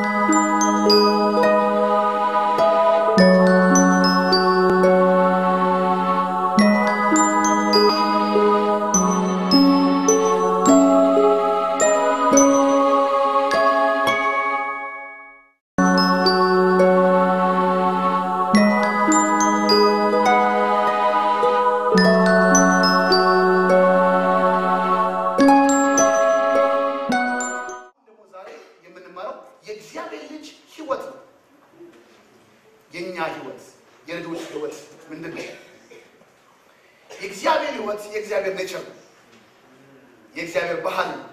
ደግሞ ዛሬ የምንማረው የእግዚአብሔር ልጅ ህይወት ነው። የእኛ ህይወት የልጆች ህይወት ምንድን ነው? የእግዚአብሔር ህይወት የእግዚአብሔር ኔቸር ነው። የእግዚአብሔር ባህል ነው።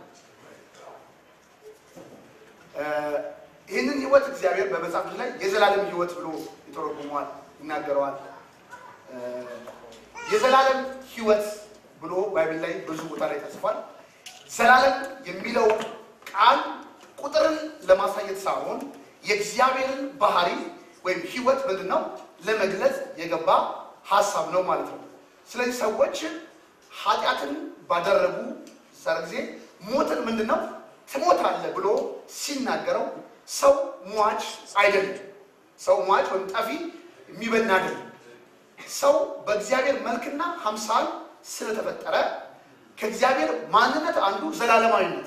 እ ይህንን ህይወት እግዚአብሔር በመጽሐፍ ቅዱስ ላይ የዘላለም ህይወት ብሎ ይተረጉመዋል፣ ይናገረዋል። እ የዘላለም ህይወት ብሎ ባይብል ላይ ብዙ ቦታ ላይ ተጽፏል። ዘላለም የሚለው ቃል ቁጥርን ለማሳየት ሳይሆን የእግዚአብሔርን ባህሪ ወይም ህይወት ምንድን ነው ለመግለጽ የገባ ሀሳብ ነው ማለት ነው። ስለዚህ ሰዎች ኃጢአትን ባደረጉ ሰር ጊዜ ሞትን ምንድን ነው ትሞታለህ ብሎ ሲናገረው ሰው ሟች አይደለም። ሰው ሟች ወይም ጠፊ የሚበና አይደለም። ሰው በእግዚአብሔር መልክና አምሳል ስለተፈጠረ ከእግዚአብሔር ማንነት አንዱ ዘላለማዊነት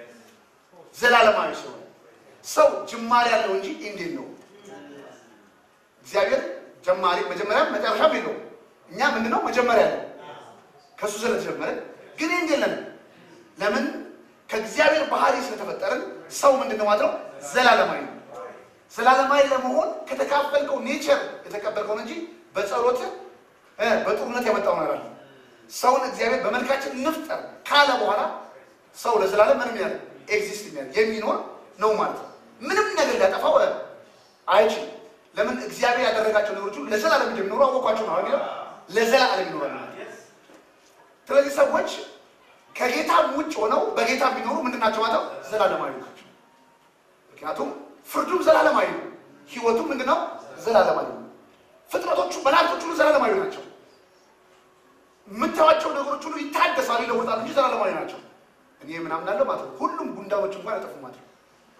ዘላለማዊ ስለሆነ ሰው ጅማሬ ያለው እንጂ ኢንዴት ነው። እግዚአብሔር ጀማሪ መጀመሪያም መጨረሻም የለውም። እኛ ምንድነው መጀመሪያ ያለው ከእሱ ስለተጀመረ ግን ኢንድ የለንም። ለምን ከእግዚአብሔር ባህሪ ስለተፈጠርን ሰው ምንድነው ማለት ነው ዘላለማዊ ነው። ዘላለማዊ ለመሆን ከተካፈልከው ኔቸር የተቀበልከው እንጂ በጸሎት በጥሩነት ያመጣው ነገር አለ። ሰውን እግዚአብሔር በመልካችን እንፍጠር ካለ በኋላ ሰው ለዘላለም ምንም ያለ ኤግዚስት የሚያደርግ የሚኖር ነው ማለት ነው። ምንም ነገር ሊያጠፋው አይችልም። ለምን እግዚአብሔር ያደረጋቸው ነገሮች ሁሉ ለዘላለም እንደሚኖሩ አወቋቸው ነው የሚለው ለዘላለም ይኖራል ማለት ነው። ስለዚህ ሰዎች ከጌታ ውጭ ሆነው በጌታ የሚኖሩ ምንድን ናቸው ማለት ነው? ዘላለማዊ ናቸው። ምክንያቱም ፍርዱም ዘላለማዊ ነው። ህይወቱም ምንድነው? ዘላለማዊ ነው። ፍጥረቶቹ መላእክቶች ሁሉ ዘላለማዊ ናቸው። የምታዩዋቸው ነገሮች ሁሉ ይታደሳሉ፣ ይለወጣሉ እንጂ ዘላለማዊ ናቸው። እኔ ምናምን አለው ማለት ነው። ሁሉም ጉንዳኖች እንኳን ያጠፉ ማለት ነው።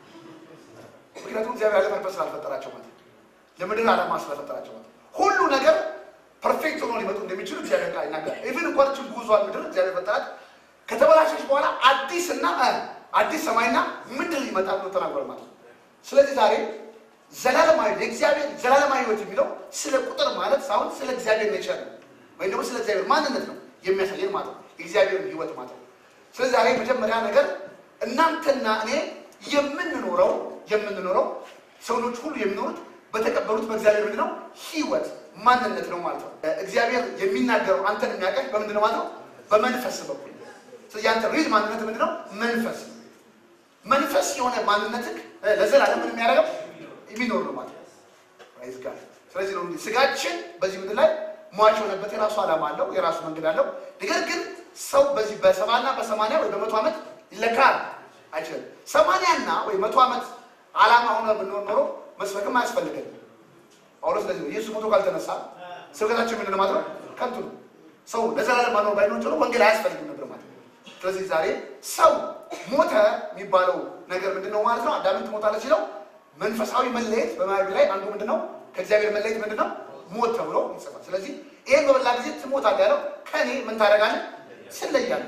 ምክንያቱም እግዚአብሔር ያለ ፐርፐስ ስላልፈጠራቸው ማለት ነው። ለምድር ዓላማ ስለፈጠራቸው ማለት ነው። ሁሉ ነገር ፐርፌክት ሆኖ ሊመጡ እንደሚችሉ እግዚአብሔር ቃል ይናገራል። ኢቭን እንኳን ችን ጉዟን ምድር እግዚአብሔር ፈጠራት ከተበላሸች በኋላ አዲስና አዲስ ሰማይና ምድር ይመጣል ብሎ ተናግሯል ማለት ነው። ስለዚህ ዛሬ ዘላለማዊ የእግዚአብሔር ዘላለማዊ ህይወት የሚለው ስለ ቁጥር ማለት ሳይሆን ስለ እግዚአብሔር ኔቸር ነው ወይም ደግሞ ስለ እግዚአብሔር ማንነት ነው የሚያሳየን ማለት ነው። የእግዚአብሔርን ህይወት ማለት ነው። ስለዚህ ዛሬ መጀመሪያ ነገር እናንተና እኔ የምንኖረው የምንኖረው ሰዎች ሁሉ የሚኖሩት በተቀበሉት በእግዚአብሔር ምንድን ነው ህይወት ማንነት ነው ማለት ነው። እግዚአብሔር የሚናገረው አንተን የሚያቀኝ በምንድን ነው ማለት ነው? በመንፈስ በኩል ስለዚህ አንተ ሪል ማንነት ምንድን ነው? መንፈስ መንፈስ የሆነ ማንነትህ ለዘላለም ምን የሚያደርገው የሚኖር ነው ማለት ነው። ራይዝ ጋር ስለዚህ ነው ስጋችን በዚህ ምድር ላይ ሟች የሆነበት የራሱ ዓላማ አለው፣ የራሱ መንገድ አለው። ነገር ግን ሰው በዚህ በሰባና በሰማንያ ወይ በመቶ ዓመት ይለካል አይችልም። ሰማንያና ወይ መቶ ዓመት ዓላማ ሆነ ብንሆን ኖሮ መስበክም አያስፈልገንም። ጳውሎስ ለዚህ ነው ኢየሱስ ሞቶ ካልተነሳ ስብከታችን ምንድን ማለት ነው? ከንቱ ነው። ሰው ለዘላለም ማኖር ባይኖር ችሎ ወንጌል አያስፈልግም ነበር ማለት ነው። ስለዚህ ዛሬ ሰው ሞተ የሚባለው ነገር ምንድን ነው ማለት ነው? አዳምን ትሞታለች ሲለው መንፈሳዊ መለየት በማያቢ ላይ አንዱ ምንድን ነው? ከእግዚአብሔር መለየት ምንድን ነው? ሞት ተብሎ ይጽፋል። ስለዚህ ይህን በበላ ጊዜ ትሞታለህ ያለው ከእኔ ምን ታደርጋለህ? ትለያለህ።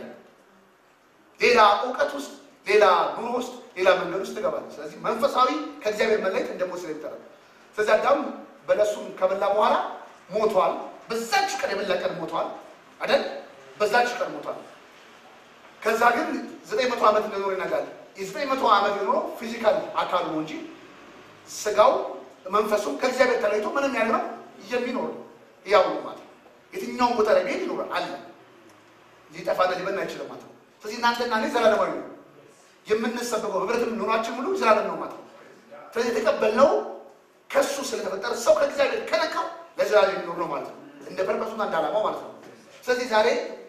ሌላ እውቀት ውስጥ፣ ሌላ ኑሮ ውስጥ፣ ሌላ መንገድ ውስጥ ትገባለህ። ስለዚህ መንፈሳዊ ከእግዚአብሔር መለየት እንደ ሞት ስለሚጠራ ስለዚህ አዳም በለሱን ከበላ በኋላ ሞቷል። በዛች ቀን የበላ ቀን ሞቷል አይደል? በዛች ቀን ሞቷል። ከዛ ግን ዘጠኝ መቶ ዓመት እንደኖር ይነጋል። የዘጠኝ መቶ ዓመት የኖረው ፊዚካል አካሉ ነው እንጂ ስጋው መንፈሱም ከእግዚአብሔር ተለይቶ ምንም ያለ ነው የሚኖር ያው ነው ማለት ነው። የትኛውም ቦታ ላይ ቤት ይኖራል አለ ሊጠፋና ሊበና አይችልም ማለት ነው። ስለዚህ እናንተና እኔ ዘላለማዊ ነው የምንሰበከው ህብረትም ኑሯችን ሙሉ ዘላለም ነው ማለት ነው። ስለዚህ የተቀበልነው ከሱ ስለተፈጠረ ሰው ከእግዚአብሔር ከነካው ለዘላለም የሚኖር ነው ማለት ነው። እንደ ፐርፐሱና እንደ ዓላማው ማለት ነው። ስለዚህ ዛሬ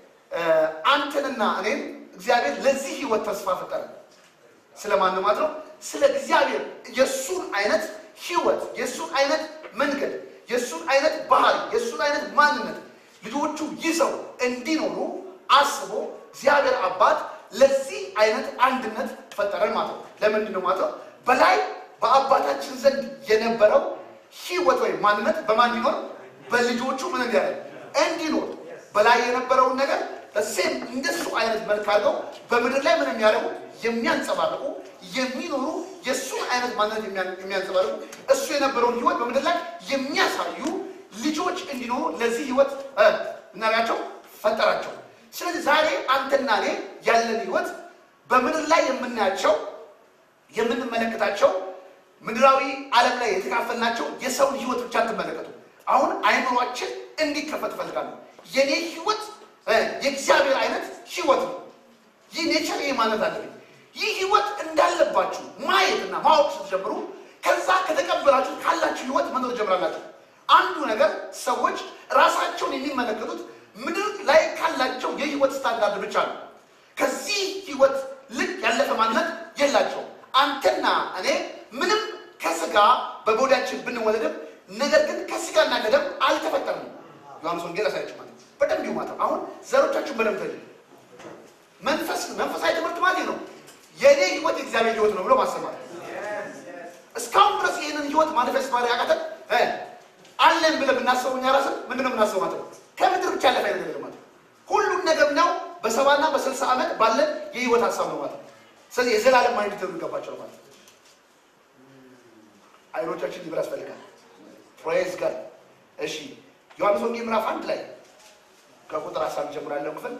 አንተንና እኔም እግዚአብሔር ለዚህ ህይወት ተስፋ ፈጠረ። ስለማን ማለት ነው? ስለ እግዚአብሔር የእሱን አይነት ህይወት፣ የእሱን አይነት መንገድ፣ የእሱን አይነት ባህሪ፣ የእሱን አይነት ማንነት ልጆቹ ይዘው እንዲኖሩ አስቦ እግዚአብሔር አባት ለዚህ አይነት አንድነት ፈጠረን ማለት ነው። ለምንድን ነው ማለት ነው? በላይ በአብ በአባታችን ዘንድ የነበረው ህይወት ወይም ማንነት በማን እንዲኖር በልጆቹ ምን እንዲያደርግ እንዲኖር በላይ የነበረውን ነገር በሴም እንደሱ አይነት መልክ አድርገው በምድር ላይ ምን የሚያደርጉ የሚያንጸባርቁ የሚኖሩ የእሱን አይነት ማንነት የሚያንጸባርቁ እሱ የነበረውን ህይወት በምድር ላይ የሚያሳዩ ልጆች እንዲኖሩ ለዚህ ህይወት እናያቸው ፈጠራቸው። ስለዚህ ዛሬ አንተና እኔ ያለን ህይወት በምድር ላይ የምናያቸው የምንመለከታቸው ምድራዊ ዓለም ላይ የተካፈልናቸው የሰውን ህይወት ብቻ ትመለከቱ። አሁን አይምሯችን እንዲከፈት እፈልጋለሁ። የኔ ህይወት የእግዚአብሔር አይነት ህይወት ነው። ይህ ኔቸር ይህ ማለት አለብኝ። ይህ ህይወት እንዳለባችሁ ማየትና ማወቅ ስትጀምሩ ከዛ ከተቀበላችሁ ካላችሁ ህይወት መኖር ጀምራላችሁ። አንዱ ነገር ሰዎች ራሳቸውን የሚመለከቱት ምድር ላይ ካላቸው የህይወት ስታንዳርድ ብቻ ነው። ከዚህ ህይወት ልክ ያለፈ ማንነት የላቸውም። አንተና እኔ ምንም ከስጋ በቦዳችን ብንወለድም ነገር ግን ከስጋና ከደም አልተፈጠርንም። ዮሐንስ ወንጌል አሳያችሁ ማለት በደንብ ይሁ ማለት አሁን ዘሮቻችሁን በደንብ ተል መንፈስ መንፈሳዊ ትምህርት ማለት ነው። የእኔ ህይወት የእግዚአብሔር ህይወት ነው ብሎ ማሰማት እስካሁን ድረስ ይህንን ህይወት ማኒፌስት ማድረግ ያቃተን አለን ብለን ብናስበው እኛ ራስን ምንድነው የምናስበው ማለት ነው። ከምድር ብቻ ያለፈ አይነት ነገር ማለት ሁሉን ነገር ነው በሰባና በስልሳ ዓመት ባለን የህይወት ሀሳብ ነው ማለት ነው። ስለዚህ የዘላለም ማይንድ ትሉ ይገባቸው ማለት ነው። አይኖቻችን ሊበር ያስፈልጋል። ፕሬዝ ጋር እሺ፣ ዮሐንስ ወንጌል ምዕራፍ አንድ ላይ ከቁጥር ሀሳብ ጀምሮ ያለው ክፍል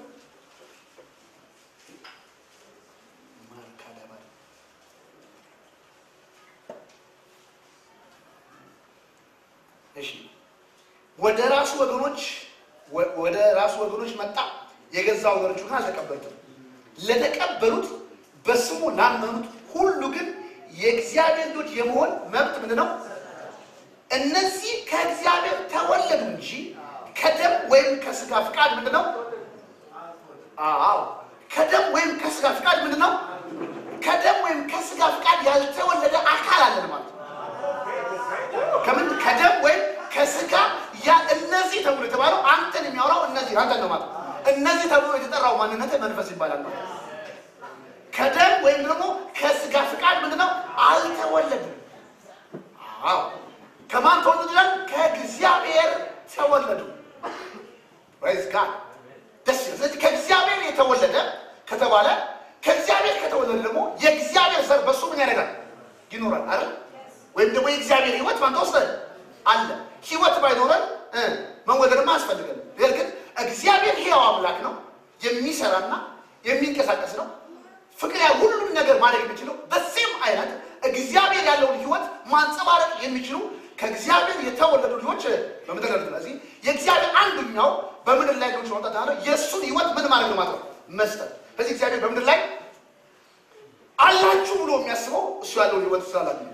እሺ ወደ ራሱ ወገኖች ወደ ራሱ ወገኖች መጣ፣ የገዛ ወገኖቹ ግን አልተቀበሉትም። ለተቀበሉት በስሙ ላመኑት ሁሉ ግን የእግዚአብሔር ልጆች የመሆን መብት ምንድን ነው? እነዚህ ከእግዚአብሔር ተወለዱ እንጂ ከደም ወይም ከስጋ ፍቃድ ምንድን ነው? አዎ ከደም ወይም ከስጋ ፍቃድ ምንድን ነው? ከደም ወይም ከስጋ ፍቃድ ያልተወለደ አካል አለን ማለት ነው። ከምን ከደም ወይም ከስጋ ያ እነዚህ ተብሎ የተባለው አንተን የሚያወራው እነዚህ አንተን ነው ማለት እነዚህ ተብሎ የተጠራው ማንነት መንፈስ ይባላል ማለት ከደም ወይም ደግሞ ከስጋ ፍቃድ ምንድነው አልተወለድም። አዎ ከማን ተወለዱ ይላል? ከእግዚአብሔር ተወለዱ። ፕሬዝ ጋድ ደስ ይላል። ስለዚህ ከእግዚአብሔር የተወለደ ከተባለ ከእግዚአብሔር ከተወለደ ደግሞ የእግዚአብሔር ዘር በሱ ምን ያደርጋል? ይኖራል አይደል? ወይም ደግሞ የእግዚአብሔር ህይወት ማንተ ውስጥ አለ። ህይወት ባይኖረን መወለድማ አያስፈልገን። ነገር ግን እግዚአብሔር ሕያው አምላክ ነው፣ የሚሰራና የሚንቀሳቀስ ነው። ፍቅር ያ ሁሉም ነገር ማድረግ የሚችለው በዚህም አይነት እግዚአብሔር ያለውን ህይወት ማንጸባረቅ የሚችሉ ከእግዚአብሔር የተወለዱ ልጆች በምድር ላይ ስለዚህ የእግዚአብሔር አንዱኛው በምድር ላይ ልጆች ማውጣት ያለው የእሱን ህይወት ምን ማድረግ ነው ማለት ነው መስጠት። ስለዚህ እግዚአብሔር በምድር ላይ አላችሁ ብሎ የሚያስበው እሱ ያለውን ህይወት ስላላችሁ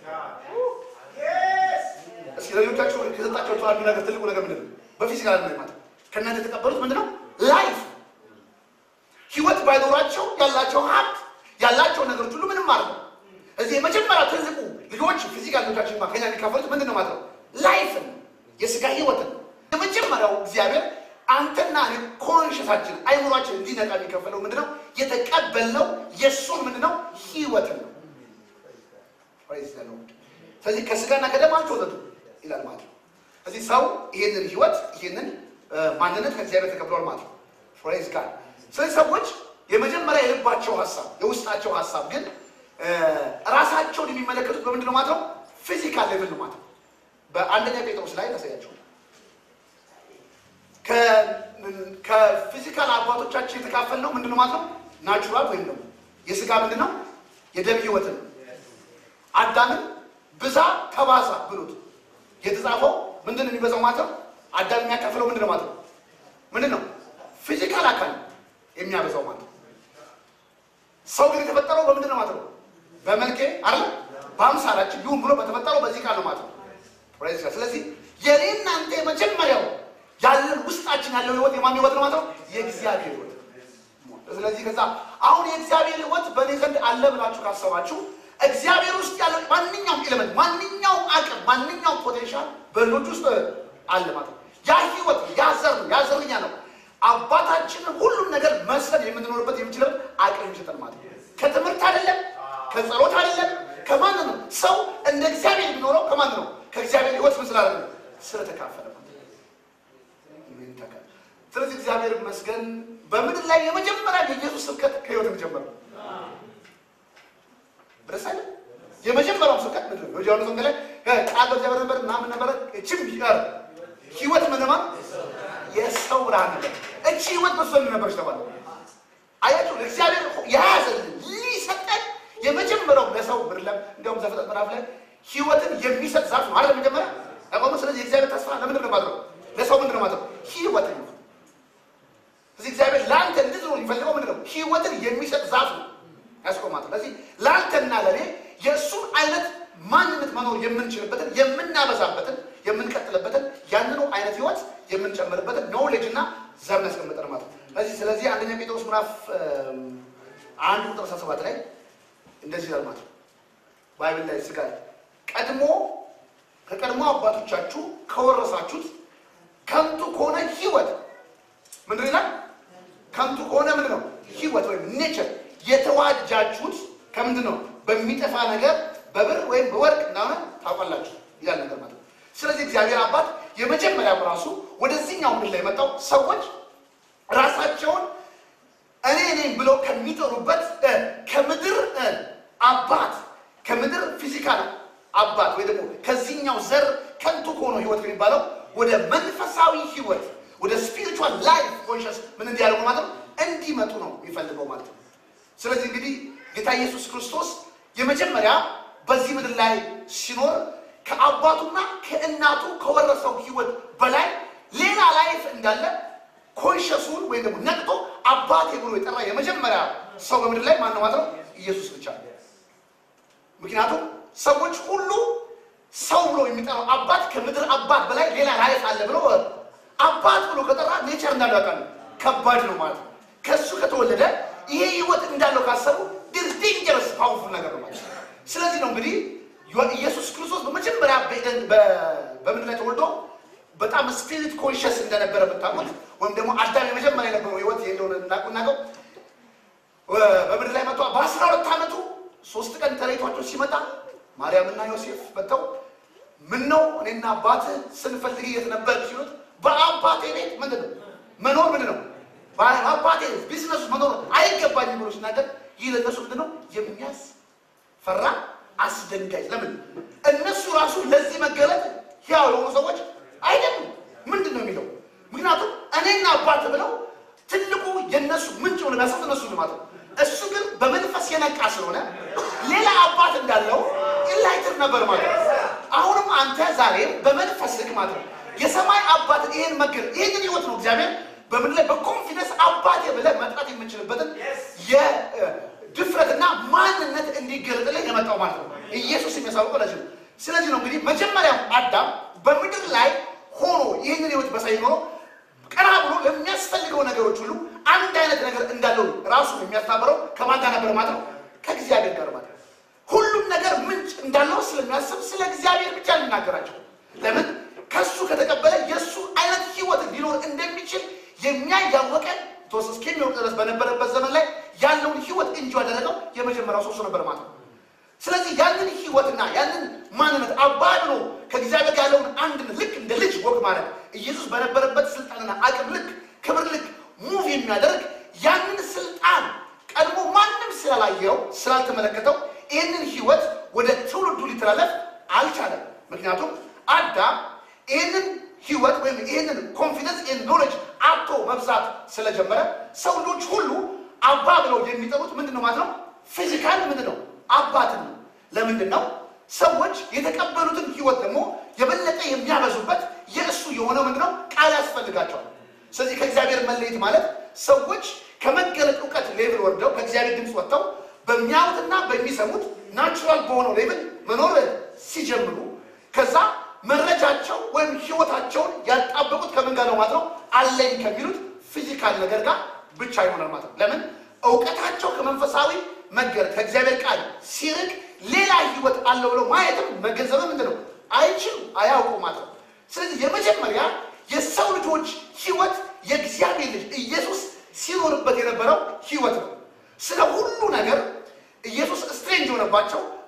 እስኪ ለሌሎቻችሁ ከሰጣቸው አንዱ ነገር ትልቁ ነገር ምንድን ነው? በፊዚካል ነው ማለት ከእናንተ የተቀበሉት ምንድን ነው? ላይፍ ህይወት ባይኖራቸው ያላቸው ሀብት ያላቸው ነገሮች ሁሉ ምንም ማለት ነው። እዚህ የመጀመሪያ ትልቁ ልጆች ፊዚካል ልጆቻችን ከኛ የሚካፈሉት ምንድን ነው ማለት ነው? ላይፍን የስጋ ህይወትን የመጀመሪያው እግዚአብሔር አንተና እኔ ኮንሽሳችን አይምሯችን እንዲነቃ የሚከፈለው ምንድነው? የተቀበልነው የእሱን ምንድነው ህይወትን ነው። ስለዚህ ከስጋና ከደም አልተወለዱ ይላል ማለት ነው። ስለዚህ ሰው ይህንን ህይወት ይህንን ማንነት ከእግዚአብሔር ተቀብሏል ማለት ነው። ፕሬዝ ጋድ። ስለዚህ ሰዎች የመጀመሪያ የልባቸው ሀሳብ የውስጣቸው ሀሳብ ግን ራሳቸውን የሚመለከቱት በምንድን ነው ማለት ነው? ፊዚካል ሌቭል ነው ማለት ነው። በአንደኛ ጴጥሮስ ላይ ያሳያቸው ከፊዚካል አባቶቻችን የተካፈልነው ምንድን ነው ማለት ነው? ናቹራል ወይም ደግሞ የስጋ ምንድን ነው? የደም ህይወትን አዳምን ብዛ ተባዛ ብሎት የተጻፈው ምንድን ነው የሚበዛው ማለት ነው? አዳም የሚያካፍለው ምንድን ነው ማለት ነው? ምንድን ነው? ፊዚካል አካል የሚያበዛው ማለት ነው። ሰው ግን የተፈጠረው በምንድን ነው ማለት ነው? በመልኬ አለ በአምሳላችን ይሁን ብሎ በተፈጠረው በዚህ ቃል ነው ማለት ነው። ስለዚህ የኔ እናንተ የመጀመሪያው ያለን ውስጣችን ያለው ህይወት የማን ህይወት ነው ማለት ነው? የእግዚአብሔር ህይወት። ስለዚህ ከዛ አሁን የእግዚአብሔር ህይወት በእኔ ዘንድ አለ ብላችሁ ካሰባችሁ እግዚአብሔር ውስጥ ያለው ማንኛውም ኤሌመንት፣ ማንኛውም አቅም፣ ማንኛውም ፖቴንሻል በልጆች ውስጥ አለ ማለት ነው። ያ ህይወት ያ ዘር ነው፣ ያ ዘርኛ ነው። አባታችንን ሁሉም ነገር መስለን የምንኖርበት የሚችለው አቅም የሚሰጠን ማለት ነው። ከትምህርት አይደለም፣ ከጸሎት አይደለም፣ ከማን ነው? ሰው እንደ እግዚአብሔር የሚኖረው ከማን ነው? ከእግዚአብሔር ሕይወት ምን ስላለ ነው? ስለተካፈለ ማለት ነው። ስለዚህ እግዚአብሔር ይመስገን በምድር ላይ የመጀመሪያ የኢየሱስ ስብከት ከሕይወት የሚጀምር ነው። ደስ አይልም? የመጀመሪያው ስብከት ምንድን ነው? ዮሐንስ ወንጌል ላይ ቃል በእግዚአብሔር ነበር ምናምን ነበረ። እችም ቢቀር ሕይወት ምንማ የሰው ብርሃን ነበር። እቺ ሕይወት በሱ ምን ነበረች ተባለ። አያችሁ እግዚአብሔር የያዘልን ሊሰጠን የመጀመሪያው ለሰው ምድር ላይ እንዲያውም ዘፍጥረት ምዕራፍ ላይ ሕይወትን የሚሰጥ ዛፍ ነው አይደል? መጀመሪያ ያቆመ። ስለዚህ የእግዚአብሔር ተስፋ ለምንድን ነው ማድረው? ለሰው ምንድን ነው ማድረው? ሕይወትን ነው። ስለዚህ እግዚአብሔር ለአንተ እንድትኖር የሚፈልገው ምንድን ነው? ሕይወትን የሚሰጥ ዛፍ ነው ያስቆማት። ስለዚህ ለአንተና ለእኔ የእሱን አይነት ማንነት መኖር የምንችልበትን የምናበዛበትን የምንቀጥልበትን ያንኑ አይነት ህይወት የምንጨምርበትን ኖሌጅ እና ዘር ያስቀምጠን ማለት ነው። ስለዚህ ስለዚህ አንደኛ ጴጥሮስ ምዕራፍ አንድ ቁጥር አስራ ሰባት ላይ እንደዚህ ይላል ማለት ነው። ባይብል ላይ ስጋ ቀድሞ ከቀድሞ አባቶቻችሁ ከወረሳችሁት ከንቱ ከሆነ ህይወት ምንድን ይላል? ከንቱ ከሆነ ምንድን ነው ህይወት ወይም ኔቸር የተዋጃችሁት ከምንድን ነው? በሚጠፋ ነገር በብር ወይም በወርቅ እንደሆነ ታውቃላችሁ ይላል ነገር ማለት ነው። ስለዚህ እግዚአብሔር አባት የመጀመሪያው ራሱ ወደዚህኛው ምድር ላይ የመጣው ሰዎች ራሳቸውን እኔ ነኝ ብለው ከሚጠሩበት ከምድር አባት ከምድር ፊዚካል አባት ወይ ደግሞ ከዚህኛው ዘር ከንቱ ከሆነው ህይወት የሚባለው ወደ መንፈሳዊ ህይወት ወደ ስፒሪቹዋል ላይፍ ኮንሽስ ምን እንዲያደርጉ ማለት ነው እንዲመጡ ነው የሚፈልገው ማለት ነው። ስለዚህ እንግዲህ ጌታ ኢየሱስ ክርስቶስ የመጀመሪያ በዚህ ምድር ላይ ሲኖር ከአባቱና ከእናቱ ከወረሰው ህይወት በላይ ሌላ ላይፍ እንዳለ ኮንሽሱን ወይም ደግሞ ነቅቶ አባቴ ብሎ የጠራ የመጀመሪያ ሰው በምድር ላይ ማነው ማለት ነው? ኢየሱስ ብቻ ነው። ምክንያቱም ሰዎች ሁሉ ሰው ብሎ የሚጠራው አባት ከምድር አባት በላይ ሌላ ላይፍ አለ ብሎ አባት ብሎ ከጠራ ኔቸር እንዳለው ያውቃሉ። ከባድ ነው ማለት ነው። ከእሱ ከተወለደ ይሄ ህይወት እንዳለው ካሰቡ ዴንጀረስ ፓወርፉል ነገር ነው ማለት ነው። ስለዚህ ነው እንግዲህ ኢየሱስ ክርስቶስ በመጀመሪያ በምድር ላይ ተወልዶ በጣም ስፒሪት ኮንሽስ እንደነበረ ብታውቁት ወይም ደግሞ አዳም የመጀመሪያ የነበረው ህይወት ይሄ እንደሆነ እናውቀው በምድር ላይ መጥቶ በአስራ ሁለት ዓመቱ ሶስት ቀን ተለይቷቸው ሲመጣ ማርያምና ዮሴፍ መጥተው ምን ነው እኔና አባትህ ስንፈልግ የት ነበር ሲሉት በአባቴ ቤት ምንድን ነው መኖር ምንድን ነው በአባቴ ቢዝነሱ መኖር አይገባኝም ብሎ ሲናገር ይህ ለእነሱ ምንድን ነው የሚያስፈራ አስደንጋጭ ለምን እነሱ ራሱ ለዚህ መገለጥ ሕያው የሆኑ ሰዎች አይደሉም ምንድን ነው የሚለው ምክንያቱም እኔና አባት ብለው ትልቁ የነሱ ምንጭ ሆነ ያሳት እነሱ ማለት ነው እሱ ግን በመንፈስ የነቃ ስለሆነ ሌላ አባት እንዳለው ኢንላይትር ነበር ማለት ነው አሁንም አንተ ዛሬም በመንፈስ ልክ ማለት ነው የሰማይ አባትን ይሄን መገል ይህንን ህይወት ነው እግዚአብሔር በምድር ላይ በኮንፊደንስ አባቴ ብለህ መጥራት የምንችልበትን የድፍረትና ማንነት እንዲገለጥልን የመጣው ማለት ነው ኢየሱስ የሚያሳውቀው ለዚህ ነው ስለዚህ ነው እንግዲህ መጀመሪያው አዳም በምድር ላይ ሆኖ ይህንን ህይወት በሳይ ኖሮ ቀና ብሎ ለሚያስፈልገው ነገሮች ሁሉ አንድ አይነት ነገር እንዳለው ራሱ የሚያስታብረው ከማን ጋር ነበር ማለት ነው ከእግዚአብሔር ጋር ማለት ነው ሁሉም ነገር ምንጭ እንዳለው ስለሚያስብ ስለ እግዚአብሔር ብቻ የሚናገራቸው ለምን ከሱ ከተቀበለ የእሱ አይነት ህይወት ሊኖር እንደሚችል የሚያይ ያወቀን ቶስ እስከሚወቅ ድረስ በነበረበት ዘመን ላይ ያለውን ህይወት እንጂ ያደረገው የመጀመሪያው ሰው እሱ ነበር ማለት ነው ስለዚህ ያንን ህይወትና ያንን ማንነት አባብሎ ከእግዚአብሔር ጋር ያለውን አንድነት ልክ እንደ ልጅ ወግ ማለት ኢየሱስ በነበረበት ስልጣንና አቅም ልክ ክብር ልክ ሙቭ የሚያደርግ ያንን ስልጣን ቀድሞ ማንም ስላላየው ስላልተመለከተው ይህንን ህይወት ወደ ትውልዱ ሊተላለፍ አልቻለም ምክንያቱም አዳም ይህንን ህይወት ወይም ይህንን ኮንፊደንስ ይህን ኖሌጅ አቶ መብዛት ስለጀመረ ሰው ልጆች ሁሉ አባ ብለው የሚጠሩት ምንድን ነው ማለት ነው ፊዚካል ምንድን ነው አባትን ነው ለምንድን ነው ሰዎች የተቀበሉትን ህይወት ደግሞ የበለጠ የሚያበዙበት የእሱ የሆነው ምንድን ነው ቃል ያስፈልጋቸዋል ስለዚህ ከእግዚአብሔር መለየት ማለት ሰዎች ከመገለጥ እውቀት ሌቭል ወርደው ከእግዚአብሔር ድምፅ ወጥተው በሚያዩትና በሚሰሙት ናቹራል በሆነው ሌቭል መኖር ሲጀምሩ ከዛ መረጃቸው ወይም ህይወታቸውን ያጣበቁት ከምን ጋር ነው ማለት ነው አለኝ ከሚሉት ፊዚካል ነገር ጋር ብቻ ይሆናል ማለት ነው ለምን እውቀታቸው ከመንፈሳዊ መገለጥ ከእግዚአብሔር ቃል ሲርቅ ሌላ ህይወት አለው ብለው ማየትም መገንዘብ ምንድን ነው አይችሉም አያውቁ ማለት ነው ስለዚህ የመጀመሪያ የሰው ልጆች ህይወት የእግዚአብሔር ልጅ ኢየሱስ ሲኖርበት የነበረው ህይወት ነው ስለ ሁሉ ነገር ኢየሱስ ስትሬንጅ የሆነባቸው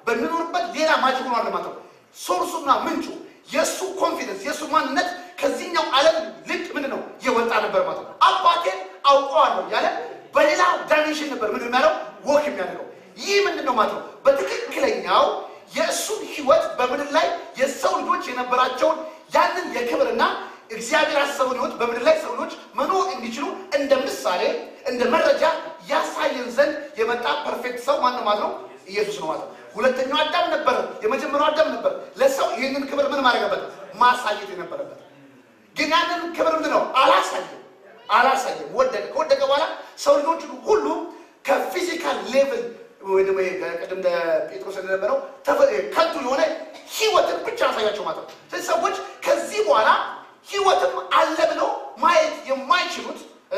በሚኖርበት ሌላ ማጅክ ሆኗል ማለት ነው። ሶርሱና ምንጩ የእሱ ኮንፊደንስ የእሱ ማንነት ከዚህኛው ዓለም ልቅ ምንድን ነው የወጣ ነበር ማለት ነው። አባቴን አውቀዋለሁ ያለ በሌላ ዳይሜንሽን ነበር ምንድን ነው ያለው ወክ የሚያደርገው ይህ ምንድን ነው ማለት ነው። በትክክለኛው የእሱን ህይወት በምድር ላይ የሰው ልጆች የነበራቸውን ያንን የክብርና እግዚአብሔር ያሰበውን ህይወት በምድር ላይ ሰው ልጆች መኖር እንዲችሉ እንደ ምሳሌ እንደ መረጃ ያሳየን ዘንድ የመጣ ፐርፌክት ሰው ማነው ማለት ነው? ኢየሱስ ነው ማለት ነው። ሁለተኛው አዳም ነበር፣ የመጀመሪያው አዳም ነበር። ለሰው ይህንን ክብር ምን ማድረገበት ማሳየት የነበረበት ግን ያንን ክብር ምንድን ነው አላሳየም፣ አላሳየም። ወደቀ። ከወደቀ በኋላ ሰው ልጆች ሁሉ ከፊዚካል ሌቭል ወይ ደግሞ ቅድም እንደ ጴጥሮስ እንደነበረው ከንቱ የሆነ ህይወትን ብቻ ያሳያቸው ማለት ነው። ስለዚህ ሰዎች ከዚህ በኋላ ህይወትም አለ ብለው ማየት የማይችሉት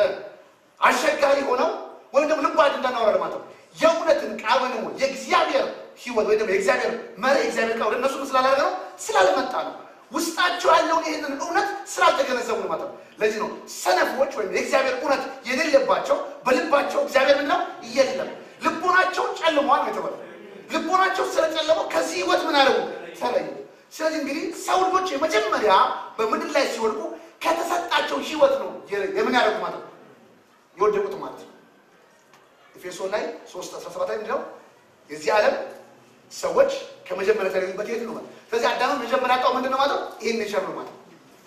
አስቸጋሪ ሆነው ወይም ደግሞ ልባድ እንዳናወራል ማለት ነው። የእውነትን ቃል ወይ ደግሞ የእግዚአብሔር ህይወት ወይ ደግሞ የእግዚአብሔር መሪ የእግዚአብሔር ቃል ወደ እነሱ ስላላደረገ ነው ስላልመጣ ነው። ውስጣቸው ያለውን ይህንን እውነት ስላልተገነዘቡ ነው ማለት ነው። ለዚህ ነው ሰነፎች ወይም የእግዚአብሔር እውነት የሌለባቸው በልባቸው እግዚአብሔር ምንለው የለም ልቦናቸው ጨልሟል የተባለ ልቦናቸው ስለጨለመው ከዚህ ህይወት ምን አደረጉ ተለዩ። ስለዚህ እንግዲህ ሰው ልጆች የመጀመሪያ በምድር ላይ ሲወድቁ ከተሰጣቸው ህይወት ነው የምን ያደረጉ ማለት ነው የወደቁት ማለት ነው። ኤፌሶን ላይ 3 17 ላይ ምንድነው የዚህ ዓለም ሰዎች ከመጀመሪያ የተለዩበት የት ነው ማለት ስለዚህ አዳምን መጀመሪያ ያጣው ምንድነው ማለት ነው ይህን ኔቸር ነው ማለት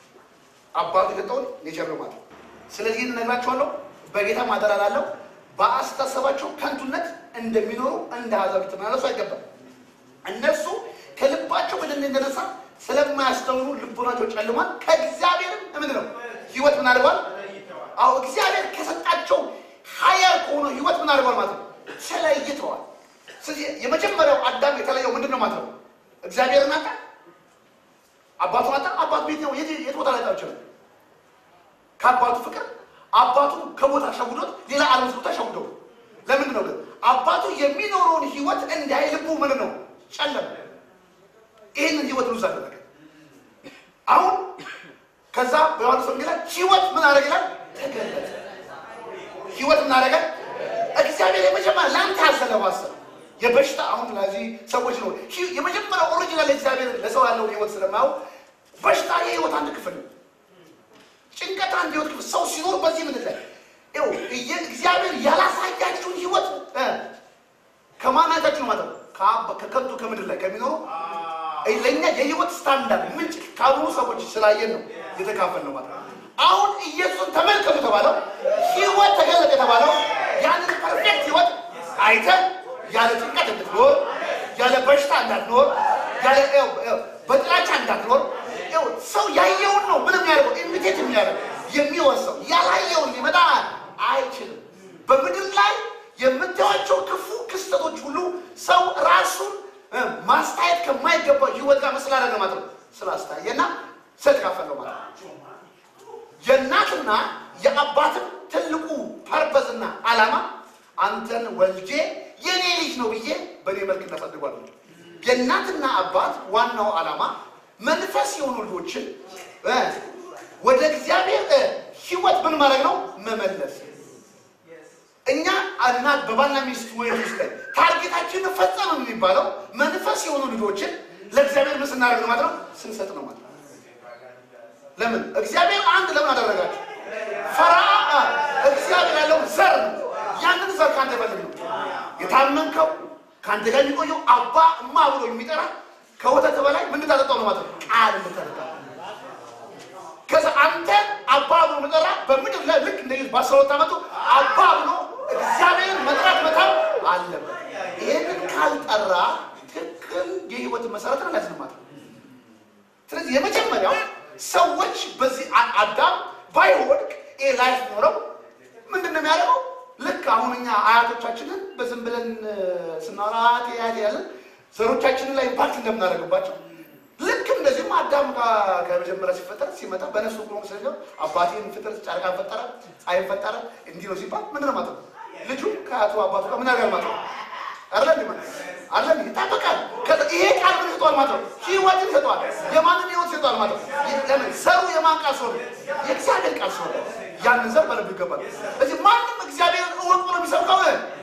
አባቱ የሰጠውን ኔቸር ነው ማለት ስለዚህ ይህን እነግራችኋለሁ በጌታ ማደራ ላለው በአስተሳሰባቸው ከንቱነት እንደሚኖሩ እንደ አሕዛብ ልትመላለሱ አይገባም። እነርሱ ከልባቸው በደል እንደነሳ ስለማያስተውሉ ልቦናቸው ጨልሟል። ከእግዚአብሔርም ምንድን ነው ህይወት ምን አድርጓል? አዎ እግዚአብሔር ከሰጣቸው ሀያል ከሆነው ህይወት ምን አድርጓል ማለት ነው ተለይተዋል። ስለዚህ የመጀመሪያው አዳም የተለየው ምንድን ነው ማለት ነው እግዚአብሔርን አጣ፣ አባቱን አጣ። አባቱ ቤት ነው የት ቦታ ላይ ይችላል ከአባቱ ፍቅር አባቱ ከቦታ ሸውዶት ሌላ ዓለም ቦታ ሸውደው ለምንድን ነው ግን አባቱ የሚኖረውን ህይወት እንዳይ ልቡ ምን ነው ጨለመ። ይህንን ህይወት ሉዝ አደረገ። አሁን ከዛ በዮሐንስ ወንጌል ላይ ህይወት ምን አደረገ ይላል ተገለጠ። ህይወት ምን አደረገ? እግዚአብሔር የመጀመሪያ ለአንተ ያዘለው ሀሳብ የበሽታ አሁን ለዚህ ሰዎች ነው የመጀመሪያው ኦሪጂናል እግዚአብሔር ለሰው ያለውን ህይወት ስለማያው በሽታ የህይወት አንድ ክፍል ነው። ጭንቀት አንድ ህይወት ክፍል ሰው ሲኖር በዚህ ምድር ላይ ይኸው እግዚአብሔር ያላሳያችሁን ህይወት ከማናታችሁ ነው ማለት ነው ከከንቱ ከምድር ላይ ከሚኖሩ ለእኛ የህይወት ስታንዳርድ ምንጭ ካሉ ሰዎች ስላየን ነው የተካፈል ነው ማለት ነው። አሁን ኢየሱስን ተመልከቱ የተባለው ህይወት ተገለጠ የተባለው ያንን ፐርፌክት ህይወት አይተን ያለ ጭንቀት እንድትኖር ያለ በሽታ እንዳትኖር ያለ በጥላቻ እንዳትኖር ሰው ያየውን ነው ምንም ያደርገው ኢሚቴት የሚያደርግ የሚወርሰው ያላየውን ሊመጣ አይችልም። በምድር ላይ የምታዩቸው ክፉ ክስተቶች ሁሉ ሰው ራሱን ማስታየት ከማይገባው ህይወት ጋር ስላደረገ ማለት ነው ስላስታየና ስለተካፈለው ማለት ነው። የእናትና የአባትን ትልቁ ፐርፐዝና ዓላማ አንተን ወልጄ የኔ ልጅ ነው ብዬ በእኔ መልክ እናሳድጓል። የእናትና አባት ዋናው ዓላማ መንፈስ የሆኑ ልጆችን ወደ እግዚአብሔር ህይወት ምን ማድረግ ነው? መመለስ። እኛ እናት በባልና ሚስት ወይ ውስጥ ላይ ታርጌታችን ፈጸም የሚባለው መንፈስ የሆኑ ልጆችን ለእግዚአብሔር ምን ስናደርግ ነው ማለት ነው? ስንሰጥ ነው ማለት ነው። ለምን እግዚአብሔር አንድ ለምን አደረጋችሁ? ፈራ እግዚአብሔር ያለውን ዘር ነው። ያንን ዘር ከአንተ ፈልግ ነው የታመንከው ከአንተ ጋር የሚቆየው አባ እማ ብሎ የሚጠራ ከወተት በላይ ምን ታጠጣው ነው ማለት ነው? ቃል የምታጠጣው ከዛ አንተ አባ ብሎ መጠራ በምድር ላይ ልክ እንደ በአስራ ሁለት ዓመቱ አባ ብሎ እግዚአብሔርን መጥራት መታው አለበት። ይህንን ካልጠራ ትክክል የህይወትን መሰረት ነው ያዝን ማለት ነው። ስለዚህ የመጀመሪያው ሰዎች በዚህ አዳም ባይወድቅ ይህ ላይፍ ኖረው ምንድን ነው የሚያደርገው? ልክ አሁን እኛ አያቶቻችንን በዝም ብለን ስናወራ አያቴ አያቴ ያለን ዘሮቻችንን ላይ ኢምፓክት እንደምናደርግባቸው ልክ እንደዚህም አዳም ከመጀመሪያ ሲፈጠር ሲመጣ በነፍሱ ብሎ ስለዚ አባቴን ፍጥር ጨረቃን ፈጠረ፣ ፀሐይን ፈጠረ እንዲህ ነው ሲባል ምንድን ነው ማለት ነው? ልጁ ከአቶ አባቱ ጋር ምን ያደርጋል ማለት ነው? አለ አለ ይጣበቃል። ይሄ ቃል ምን ይሰጠዋል ማለት ነው? ህይወትን ይሰጠዋል። የማንን ህይወት ይሰጠዋል ማለት ነው? ለምን ዘሩ የማን ቃል ሲሆን የእግዚአብሔር ቃል ሲሆን ያንን ዘር በልቡ ይገባል። ስለዚህ ማንም እግዚአብሔርን እወቅ ብሎ የሚሰብከው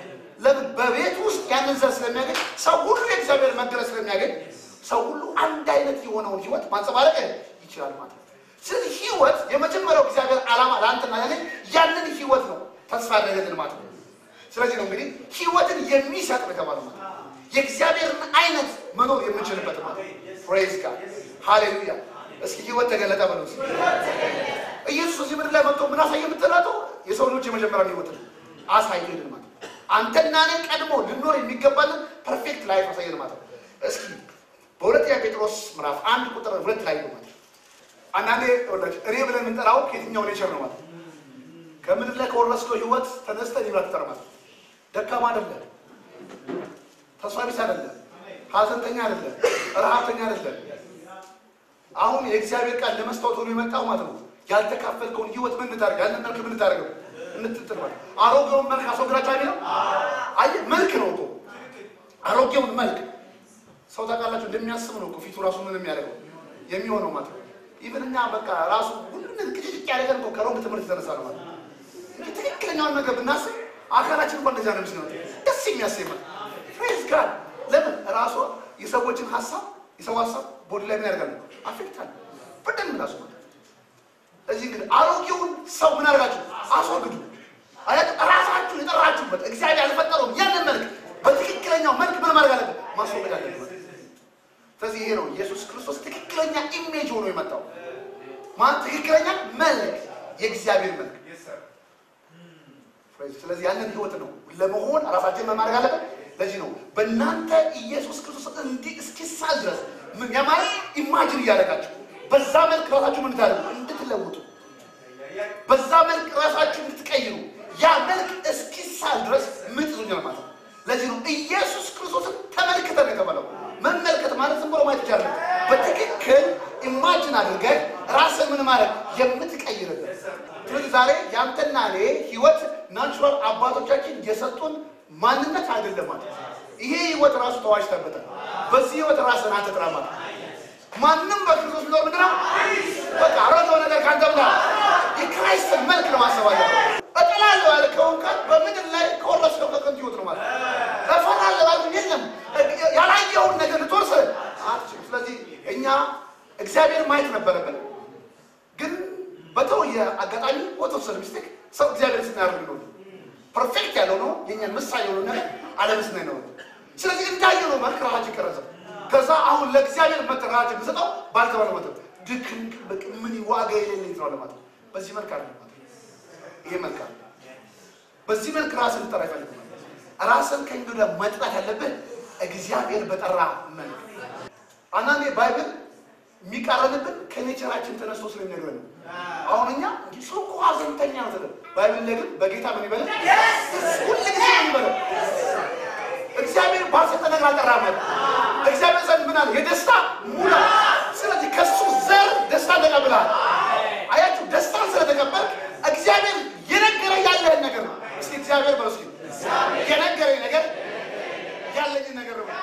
ለምን በቤት ውስጥ ያንን ዘር ስለሚያገኝ ሰው ሁሉ የእግዚአብሔር መገለጥ ስለሚያገኝ ሰው ሁሉ አንድ አይነት የሆነውን ህይወት ማንጸባረቅ ይችላል ማለት ነው። ስለዚህ ህይወት የመጀመሪያው እግዚአብሔር ዓላማ ለአንተና ለኔ ያንን ህይወት ነው ተስፋ ያደረገልን ማለት ነው። ስለዚህ ነው እንግዲህ ህይወትን የሚሰጥ ነው የተባለው ማለት ነው። የእግዚአብሔርን አይነት መኖር የምንችልበት ማለት ነው። ፕሬዝ ጋድ ሃሌሉያ። እስኪ ህይወት ተገለጠ በለው እስኪ። ኢየሱስ እዚህ ምድር ላይ መጥቶ ምን አሳየ የምትላለው የሰው ልጆች የመጀመሪያ ህይወት ነው አሳየልን ማለት ነው። አንተና እኔ ቀድሞ ልኖር የሚገባልን ፐርፌክት ላይፍ አሳየን ማለት ነው። እስኪ በሁለተኛ ጴጥሮስ ምዕራፍ አንድ ቁጥር ሁለት ላይ ነው ማለት ነው። አንዳንዴ ወላች እኔ ብለን የምንጠራው ከየትኛው ኔቸር ነው ማለት ነው። ከምድር ላይ ከወረስከው ህይወት ተነስተን ይብላ ትጠር ማለት ነው። ደካማ አይደለም፣ ተስፋ ቢስ አይደለም፣ ሀዘንተኛ አይደለም፣ ረሃብተኛ አይደለም። አሁን የእግዚአብሔር ቃል ለመስታወት ሆኖ የመጣው ማለት ነው። ያልተካፈልከውን ህይወት ምን እንታደርግ ያንን መልክ ምን እንታደርገው እንትጥል ማለት አሮጌውን መልክ አስወግዳችሁ አይደለም። አየህ መልክ ነው እኮ አሮጌውን መልክ ሰው ታውቃላችሁ እንደሚያስብ ነው እኮ ፊቱ ራሱ ምን የሚያደርገው የሚሆነው ማለት ነው። ኢቭን እኛ በቃ ራሱ ሁሉንም ቅጭጭ ያደረገን እኮ ከሮንግ ትምህርት የተነሳ ነው ማለት ነው። እንጂ ትክክለኛውን ነገር ብናስብ አካላችን እንኳን እንደዚያ ነው የሚስነው ደስ የሚያሰኝ ማለት ፕሬዝ ጋድ ለምን ራሱ የሰዎችን ሀሳብ የሰው ሀሳብ ቦዲ ላይ ምን ያደርጋል አፌክታል በደንብ ራሱ ማለት እዚህ ግን አሮጌውን ሰው ምን አድርጋችሁ አስወግዱ። አያችሁ ራሳችሁን የጠራችሁበት እግዚአብሔር ያልፈጠረውን ያንን መልክ በትክክለኛው መልክ ምን ማድረግ አለበት ማስወገድ አለበት። ስለዚህ ይሄ ነው ኢየሱስ ክርስቶስ ትክክለኛ ኢሜጅ ሆኖ የመጣው ማለት ትክክለኛ መልክ የእግዚአብሔር መልክ። ስለዚህ ያንን ህይወት ነው ለመሆን ራሳችን ምን ማድረግ አለበት። ለዚህ ነው በእናንተ ኢየሱስ ክርስቶስ እንዲህ እስኪሳል ድረስ ምን ያ ማለት ኢማጅን እያደረጋችሁ በዛ መልክ ራሳችሁ ምን ታደርጉ እንድትለውጡ በዛ መልክ ራሳችሁ እንድትቀይሩ ያ መልክ እስኪሳል ድረስ ምን ይዞኛል ማለት ነው። ለዚህ ነው ኢየሱስ ክርስቶስን ተመልክተን የተባለው። መመልከት ማለት ዝም ብሎ ማየት ይቻላል። በትክክል ኢማጅን አድርገህ ራስን ምን ማለት የምትቀይርበት። ስለዚህ ዛሬ ያንተና እኔ ህይወት ናቹራል አባቶቻችን የሰጡን ማንነት አይደለም ማለት ነው። ይሄ ህይወት ራሱ ተዋጅተበታል። በዚህ ህይወት ራስን አትጥራ ማለት ነው። ማንም በክርስቶስ ቢኖር ምንድን ነው? በቃ አሮጌው ነገር ካንተ ብላ የክራይስትን መልክ ነው ማሰብ አለብህ። እጥላለሁ ያልከውን ቃል በምድር ላይ ከወረስከው ከከንቱ ህይወት ነው ማለት ነው። እፈራለሁ ያልከው የለም ያላየውን ነገር ልትወርስ አትችልም። ስለዚህ እኛ እግዚአብሔር ማየት ነበረብን፣ ግን በተወየ አጋጣሚ በተወሰነ ሚስቴክ ሰው እግዚአብሔር ስናያደርግ ነው ፐርፌክት ያለው ነው የኛን ምሳሌ የሆነ ነገር አለምስና ነው። ስለዚህ እንዳየነው መልክ ራሳችን ቀረጸ። ከዛ አሁን ለእግዚአብሔር መጠራችን ብሰጠው ባልተባለ መጠን ድክም በቅ ምን ዋጋ የሌለኝ ነው ለማለት በዚህ መልክ አለ ማለት ይሄ መልክ አለ። በዚህ መልክ ራስን ልጠራ ይፈልግ ራስን ከእንግዳ መጥራት ያለብን እግዚአብሔር በጠራ መልክ። አንዳንዴ ባይብል የሚቃረንብን ከኔቸራችን ተነስቶ ስለሚነግረን ነው። አሁን እኛ ሰው እኮ ሀዘንተኛ ነው ተብለን ባይብል ላይ ግን በጌታ ምን ይበላል ሁሉ ጊዜ ምን ይበላል እግዚአብሔር ባልሰጠ ነገር አልጠራም። እግዚአብሔር ዘንድ ምን አለ? የደስታ ሙላ። ስለዚህ ከሱ ዘር ደስታ ተቀብለሃል። አያችሁ፣ ደስታን ስለተቀበልክ እግዚአብሔር የነገረ ያለህን ነገር ነው። እስኪ እግዚአብሔር በለው እስኪ የነገረኝ ነገር ያለኝን ነገር ነው።